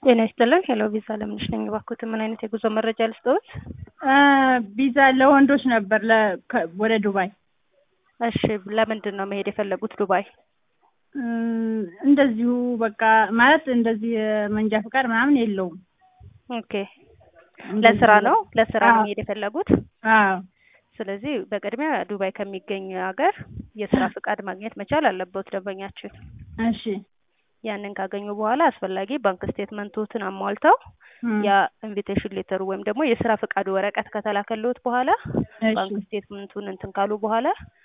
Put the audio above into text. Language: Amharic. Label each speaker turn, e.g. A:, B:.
A: ጤና ይስጥልን። ሄሎ ቪዛ ለምንሽ ነኝ። እባክዎትን ምን አይነት የጉዞ መረጃ ልስጥዎት?
B: ቪዛ ለወንዶች ነበር ለ- ከ- ወደ ዱባይ።
A: እሺ፣ ለምንድን ነው መሄድ የፈለጉት ዱባይ?
B: እም፣ እንደዚሁ በቃ ማለት እንደዚህ መንጃ ፈቃድ ምናምን የለውም።
A: ኦኬ፣ ለስራ ነው ለስራ ነው
B: አዎ።
A: መሄድ የፈለጉት?
B: አዎ
A: ስለዚህ በቅድሚያ ዱባይ ከሚገኝ ሀገር የስራ ፍቃድ ማግኘት መቻል አለበት ደንበኛችን።
B: እሺ
A: ያንን ካገኙ በኋላ አስፈላጊ ባንክ ስቴትመንቶትን አሟልተው
B: እም፣
A: ያ ኢንቪቴሽን ሌተሩ ወይም ደግሞ የስራ ፍቃዱ ወረቀት ከተላከልዎት በኋላ
B: እሺ
A: ባንክ ስቴትመንቱን እንትን ካሉ በኋላ